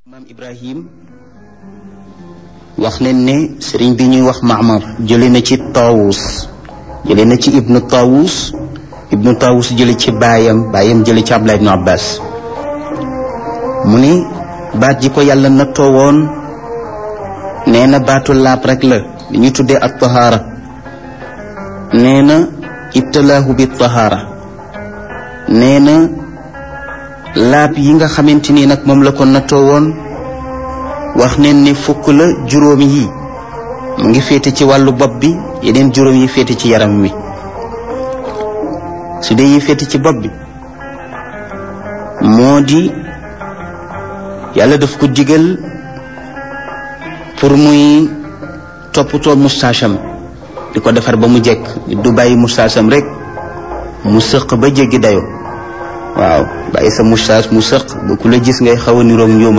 maam ibrahim wax nañ ne sëriñ bi ñuy wax maamar jële na ci taawus jële na ci ibnu taawus ibnu taawus jële ci baayam baayam jële ci abdullah ibnu abbas mu ni baat ji ko yàlla nattoo woon nee na baatu laab rek la li ñuy tuddee ak tahaara nee na ibtalaahu bi tahaara nee na laab yi nga xamante ni nag moom la ko nattoo woon wax neen ni fukk la juróomi yi mu ngi féete ci wàllu bopp bi yeneen juróom yi féete ci yaram wi su dee yi féete ci bopp bi moo di yàlla daf ko digal pour muy toppatoo mustaasam di ko defar ba mu jekk du bàyyi mustaasam rek mu sëq ba jéggi dayo waaw bàyyi sa mustaas mu sëq ba ku la gis ngay xaw a niroog njuuma